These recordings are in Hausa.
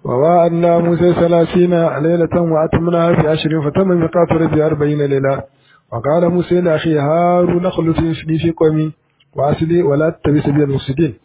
ووعدنا موسى ثلاثين ليلة وأتمناها في عشر فتم ميقات ربي أربعين ليلة وقال موسى لأخي هارون اخلصني في قومي وأصلي ولا تتبع سبيل المفسدين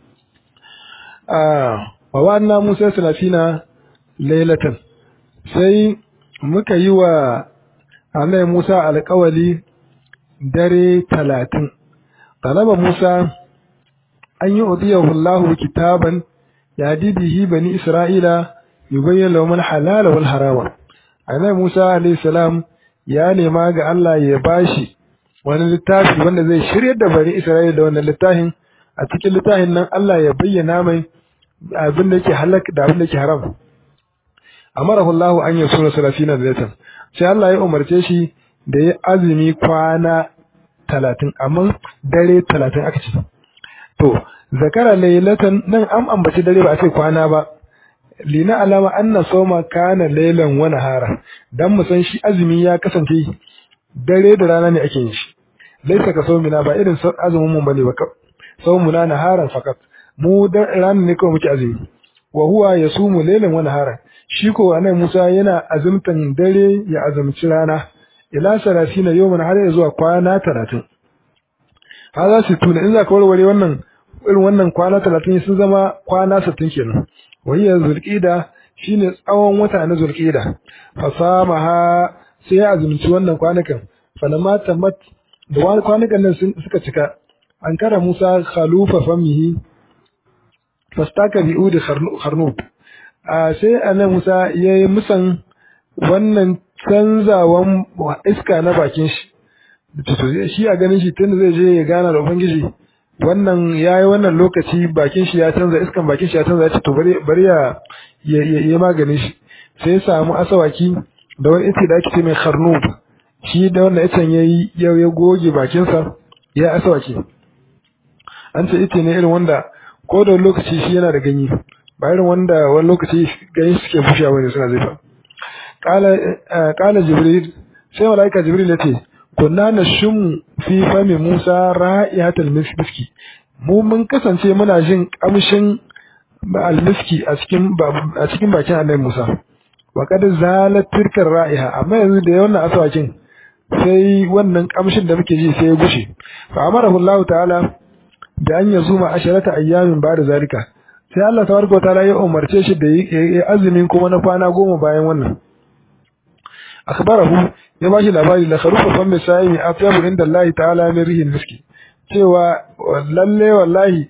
آه ووعدنا موسى ثلاثين ليلة sai muka yi wa Annabi Musa alƙawali dare talatin. Talaba Musa an yi udiyahu Allahu kitaban ya bihi bani Isra'ila yubayyin lahum halala wal harama. Annabi Musa alayhi salam ya nema ga Allah ya bashi wani littafi wanda zai shiryar da bani Isra'ila da wannan littafin a cikin littafin nan Allah ya bayyana mai abin da yake halak da abin da yake haram. Amarahu Allah an yasura salafina da sai Allah ya umarce shi da ya azumi kwana talatin amma dare talatin aka ce to zakara laylatan nan an ambaci dare ba a ce kwana ba lina alama anna soma kana laylan wa nahara dan mu san shi azumi ya kasance dare da rana ne ake yin shi laisa ka na ba irin azumin mun bane ba saumuna naharan fakat mu da rana ne kawai muke azumi wa huwa yasumu laylan wa nahara shi ko anan Musa yana azumtan dare ya azumci rana ila sarafina yawman har zuwa kwana 30 haza su tuna in za ka warware wannan irin wannan kwana 30 sun zama kwana 60 kenan wayya zulqida shine tsawon wata na zulqida fasamaha sai ya azumci wannan kwanakan falamma tamat da wani kwanakan nan suka cika an kara Musa khalufa famihi fastaka bi'udi kharnub sai annabi Musa yayi musan wannan canzawan iska na bakin shi shi a ganin shi tun zai je ya gana da ubangiji wannan yayi wannan lokaci bakin shi ya canza iskan bakin shi ya canza ya ce to bari bari ya ya maganin shi sai ya samu asawaki da wani ice da ake ce mai kharnub shi da wannan icen yayi yau ya goge bakin sa ya asawaki an ce ice ne irin wanda ko da lokaci shi yana da ganye ba irin wanda wani lokaci ganye suke bushewa bane suna zai fa kala jibril sai malaika jibril ya ce kunna nashum fi fami musa ra'iyatul miski mu mun kasance muna jin kamshin almiski a cikin a cikin bakin annabi musa wa kad zalat tilkar ra'iha amma yanzu da wannan asawakin sai wannan kamshin da muke ji sai ya gushe fa amarahu Allah ta'ala da an yazuma asharata ayyamin ba da zalika sai Allah tabaraka ta'ala ya umarce shi da yi azumin kuma na kwana goma bayan wannan akhbarahu ya bashi labari la kharufa fam misai afyabu inda Allah ta'ala min rihin miski cewa lalle wallahi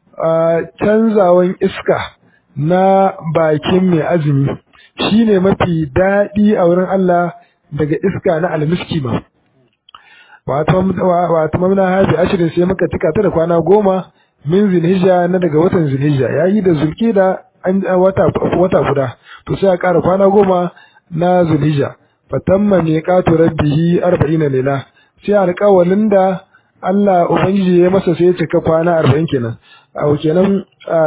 canzawan iska na bakin mai azumi shine mafi daɗi a wurin Allah daga iska na almiski ma wato wato mamna haji ashirin sai muka tika ta da kwana goma min zilhijja na daga watan zilhijja yayi da zulkida an wata wata guda to sai a ƙara kwana goma na zulhijja fatamma miqatu rabbihi 40 lela sai alƙawalin da Allah ubangiji ya masa sai ya cika kwana 40 kenan a kenan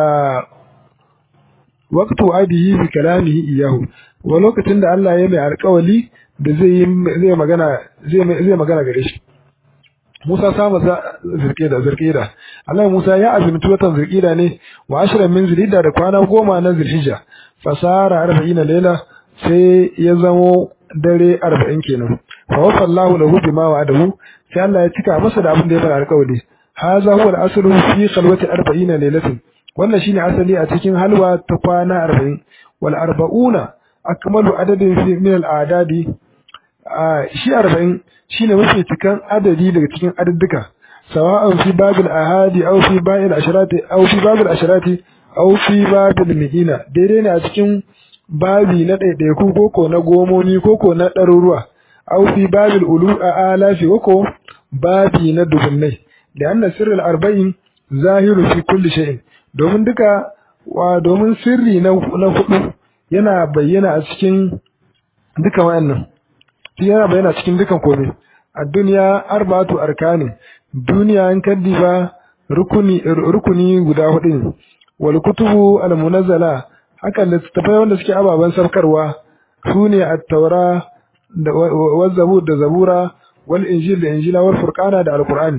waqtu adihi bi kalamihi iyahu wa lokacin da Allah ya mai alƙawali da zai zai magana zai zai magana gare shi Musa sama zirkida zirkida Allah Musa ya azumci watan zirkida ne wa ashirin min zilhijja da kwana goma na zilhijja fasara 40 lela sai ya zamo dare 40 kenan fa wafa Allahu lahu bima wa'adahu sai Allah ya cika masa da abin da ya fara alƙawari hadha huwa al-aslu fi khalwati 40 laylatin wannan shine asali a cikin halwa ta kwana 40 wal arba'una akmalu adadin fi min al-adadi shi 40 shine mafi cikan adadi daga cikin adadduka sawa'an fi babil ahadi aw fi babil asharati aw fi babil asharati aw fi babil midina daidai ne a cikin babi na ɗaiɗaiku koko na gomomi koko na ɗaruruwa aw fi babil ulu a alafi koko babi na dubunnai da anna sirrul arba'in zahiru fi kulli shay'in domin duka wa domin sirri na na hudu yana bayyana a cikin duka wayannan yana bayyana cikin dukan komai a duniya arba'atu arkanin duniya an kaddi ba rukuni rukuni guda hudu ne wal kutubu al munazzala haka littattafai wanda suke ababen sarkarwa su ne at-taura da wa zabur da zabura wal injil da injila wal furqana da alqur'ani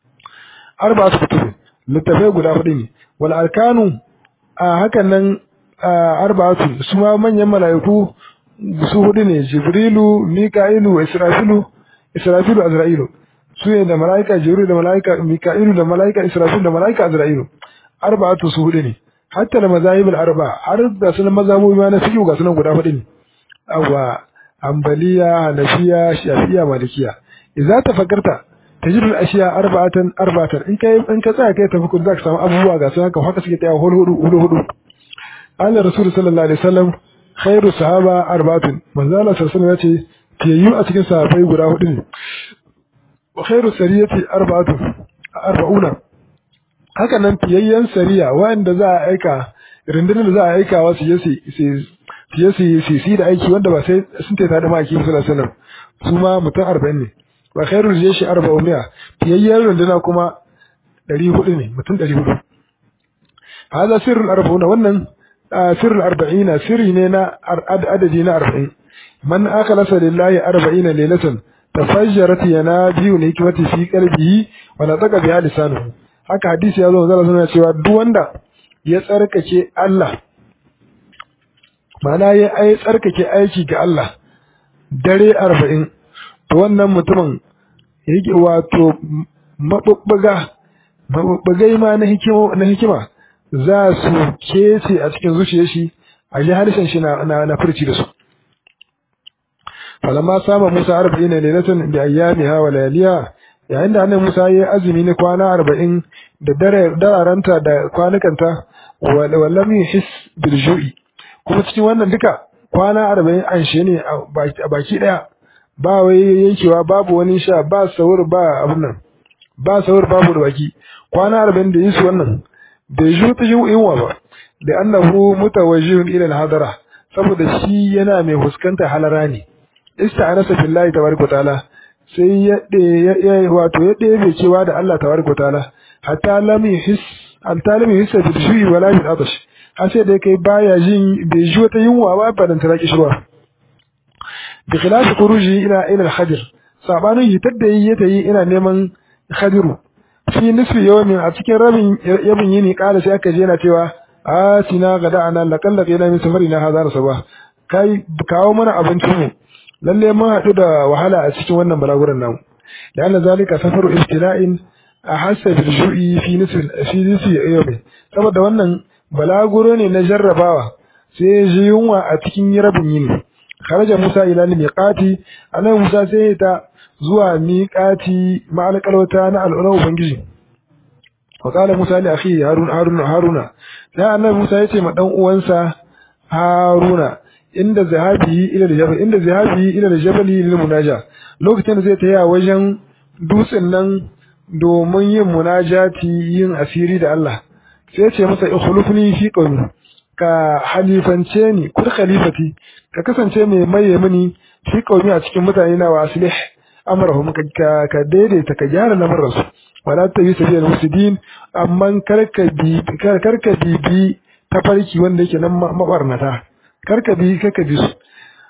arba'atu kutubu littattafai guda hudu ne wal arkanu a hakan nan arba'atu su ma manyan mala'iku su hudu ne jibrilu mika'ilu israfilu israfilu azra'ilu su ne da mala'ika jibril da mala'ika mika'ilu da mala'ika israfilu da mala'ika azra'ilu arba'atu su hudu ne hatta da mazahibul arba har da sunan mazhabobi ma na fiqh ga sunan guda hudu ne awa ambaliya hanafiya shafiya malikiya idza tafakkarta tajidul ashiya arba'atan arba'atan in kai in ka tsaya kai tafakkur zaka samu abubuwa ga sunan haka haka suke tsaya hudu hudu hudu Allah Rasul sallallahu alaihi wasallam khairu sahaba arba'atun manzo Allah sallallahu alaihi wasallam yace fiyayyu a cikin sahabbai guda hudu ne wa khairu sariyati arba'atun arba'una haka nan fiyayyen sariya wanda za a aika rundunar da za a aika wa su je su su su su da aiki wanda ba sai sun taita da maki sallallahu alaihi wasallam su ma mutum 40 ne wa khairu jeshi arba'umiya fiyayyen runduna kuma 400 ne mutum 400 hada sirrul arba'una wannan sirrul arba'ina sirri ne na adadi na 40 man akhlasa lillahi arba'ina laylatan tafajjarat yanabiyu hikmati fi qalbihi wa nataqa biha lisanuhu haka hadisi ya zo zalla suna cewa duk wanda ya tsarkake Allah ma'ana ya ai tsarkake aiki ga Allah dare 40 to wannan mutumin yake wato mabubbuga mabubbugai ma na hikima na hikima za su kece a cikin zuciyar shi a ji harshen shi na na furci da su falamma sama Musa 40 lailatan bi ayyamiha wa layaliha yayin da annabi Musa ya azumi na kwana arba'in da dararanta da kwanukanta wallam yuhis bil ju'i kuma cikin wannan duka kwana arba'in an shi ne a baki daya ba wai yankewa babu wani sha ba sahur ba abin nan ba sahur babu da baki kwana arba'in da yisu wannan bai ju ta yunwa ba da annahu mutawajjihun ila al-hadara saboda shi yana mai fuskanta halara ne ista'anasa billahi tabaraka ta'ala sai ya ya wato ya ɗebe cewa da Allah tabaraka ta'ala hatta lam yuhis hatta lam yuhis bil shu'i wala bil atash har sai da kai baya jin bai ji wata yunwa ba ba dan taraki shirwa bi khilaf khuruji ila ila al khadir sabanin hitar da yi ta yi ina neman khadiru fi nisfi yawmin a cikin rabin yabin yini kala sai aka je yana cewa atina gada ana laqalla qila min safarina hadar sabah kai kawo mana abincin mu lalle mun haɗu da wahala a cikin wannan balaguran namu da Allah zalika safaru ibtila'in a hasa bil ju'i fi nisfi fi nisfi yawmi saboda wannan balaguro ne na jarrabawa sai ji yunwa a cikin rabin yini kharaja Musa ila miqati anan Musa sai ta zuwa miqati ma'al qalwata na al'ura ubangiji wa qala Musa li akhi Harun Harun Haruna sai annabi Musa yace ma dan uwansa Haruna inda zahabi ila jabal inda zahabi ila jabali lil munaja lokacin da zai taya wajen dutsen nan domin yin munajati yin asiri da Allah sai ya ce masa ikhlufni fi qawmi ka halifance ni kur khalifati ka kasance mai maye mini fi qawmi a cikin mutane na wa aslih amrahum ka ka daidaita ka gyara lamarin su wala ta yi sabiyal musidin amma karka bi karka bi bi tafarki wanda yake nan mabarnata karka bi karka bi su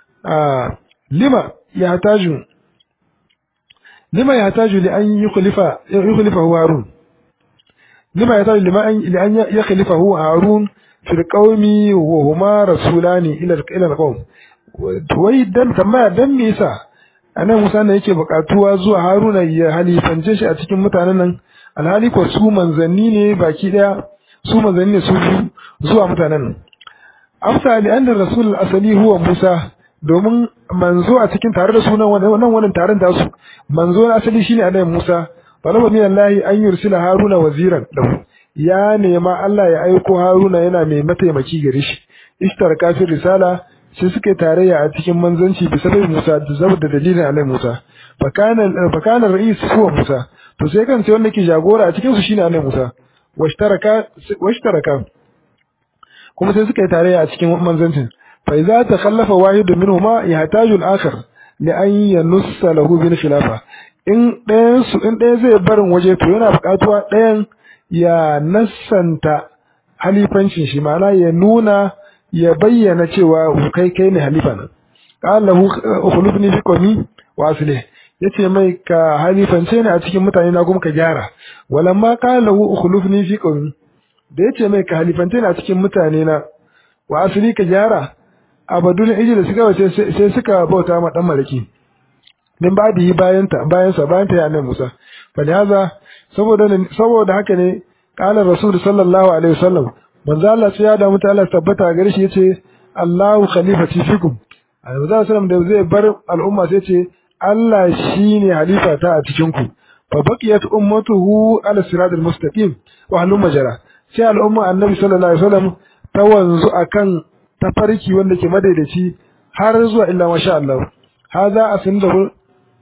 lima ya taju lima ya taju li an yukhlifa yukhlifa harun lima ya taju lima an li an yukhlifa harun fil qaumi wa huma rasulani ila ila alqawm wai dan tambaya dan me yasa anan Musa ne yake bukatuwa zuwa Haruna ya halifance shi a cikin mutanen nan alhali ko su manzanni ne baki daya su manzanni ne su zuwa mutanen nan amsa li anna rasul asali huwa Musa domin manzo a cikin tare da sunan wannan wannan taron da su manzo na asali shine annabi Musa talaba min Allah an yursila Haruna waziran lahu ya nema Allah ya aiko Haruna yana mai mataimaki gare shi ishtaraka fi risala sai suka tarayya a cikin manzanci bisa bai Musa da saboda dalilin annabi Musa fakana fakana ra'is huwa Musa to sai kan sai wanda ke jagora a cikin su shine annabi Musa washtaraka washtaraka kuma sai suka yi tarayya a cikin manzancin fa idza takhallafa wahidun minhuma yahtaju al-akhar li an yanussa lahu bil khilafa in ɗayan su in ɗaya zai barin waje to yana buƙatuwa ɗayan ya nassanta halifancin shi ma'ana ya nuna ya bayyana cewa kai kai ne halifa nan qala lahu ukhlifni fi qawmi wa aslih yace mai ka halifance ni a cikin mutane na kuma ka gyara walamma qala lahu ukhlifni fi qawmi da yace mai ka halifance ni a cikin mutane na wa asli ka gyara abadul ijil suka wace sai suka bauta ma dan malaki din ba da yi bayan ta bayan sa bayan ta ya annabi Musa fa haza saboda saboda haka ne qala rasul sallallahu alaihi wasallam manzo Allah sai ya da muta Allah tabbata gare shi yace Allahu khalifati fikum annabi sallallahu da zai bar al'umma sai ce Allah shine halifa ta a cikin ku fa baqiyat ummatuhu ala siratal mustaqim wa halum majara sai al'umma annabi sallallahu alaihi wasallam ta wanzu akan tafarki wanda ke madaidaci har zuwa illa masha Allah hadha asnadahu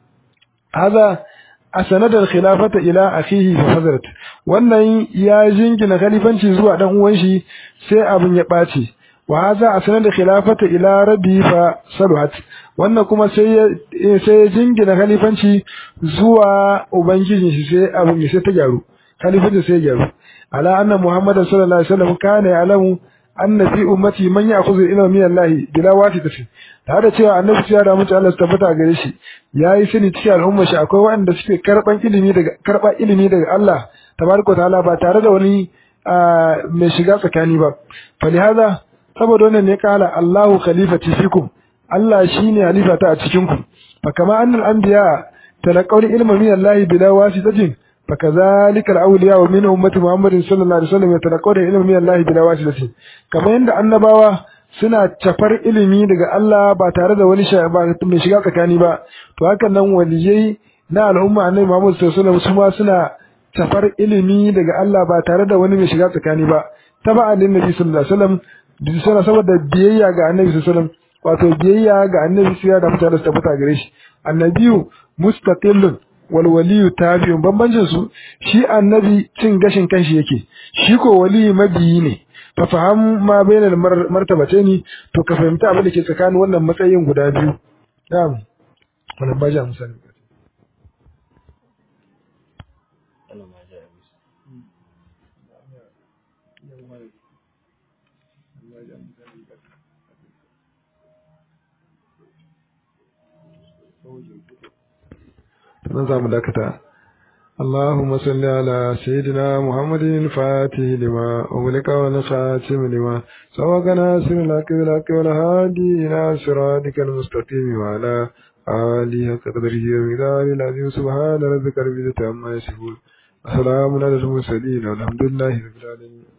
hadha asanadar khilafata ila akhihi fa fadarat wannan ya jingina khalifanci zuwa dan uwan shi sai abin ya bace wa hadha asanadar khilafata ila rabbi fa saluhat wannan kuma sai sai jingina khalifanci zuwa ubangijin shi sai abin ya sai ta gyaru khalifanci sai ya gyaru ala anna muhammadan sallallahu alaihi wasallam kana ya'lamu anna fi ummati man ya'khudhu ilma min Allah bila wasitati tare da cewa annabi ya da mutu Allah su tabbata gare shi yayi sani cikin al'umma shi akwai waɗanda suke karban ilimi daga karba ilimi daga Allah tabaraka ta'ala ba tare da wani mai shiga tsakani ba falihaza saboda wannan ne kala Allahu khalifati fikum Allah shine halifata a cikin ku fa kama annal anbiya talaqaw ilma min Allah bila wasitatin فكذلك الأولياء من أمة محمد صلى الله عليه وسلم يتلقون العلم من الله بلا واسطة كما عند annabawa suna cafar ilimi daga Allah ba tare da wani mai shiga tsakani ba to hakan nan waliyai na al'umma annabi Muhammad sallallahu alaihi wasallam suna cafar ilimi daga Allah ba tare da wani mai shiga tsakani ba taba annabi sallallahu alaihi wasallam suna saboda biyayya ga annabi sallallahu alaihi wasallam wato biyayya ga annabi sai da mutane su tabbata gare shi annabiyu mustaqillun walwaliyu tabi'un bambancin su shi annabi cin gashin kanshi yake shi ko wali mabiyi ne fa faham ma bainal martabataini to ka fahimta abin da ke tsakanin wannan matsayin guda biyu na'am wannan ba ja musani nan za mu dakata اللهم صل على سيدنا محمد الفاتح لما أغلق والخاتم لما سبق ناصر الحق بالحق والهادي إلى صراطك المستقيم وعلى آله قدره ومقداره العظيم سبحان ربك رب العزة عما يصفون السلام على المرسلين والحمد لله رب العالمين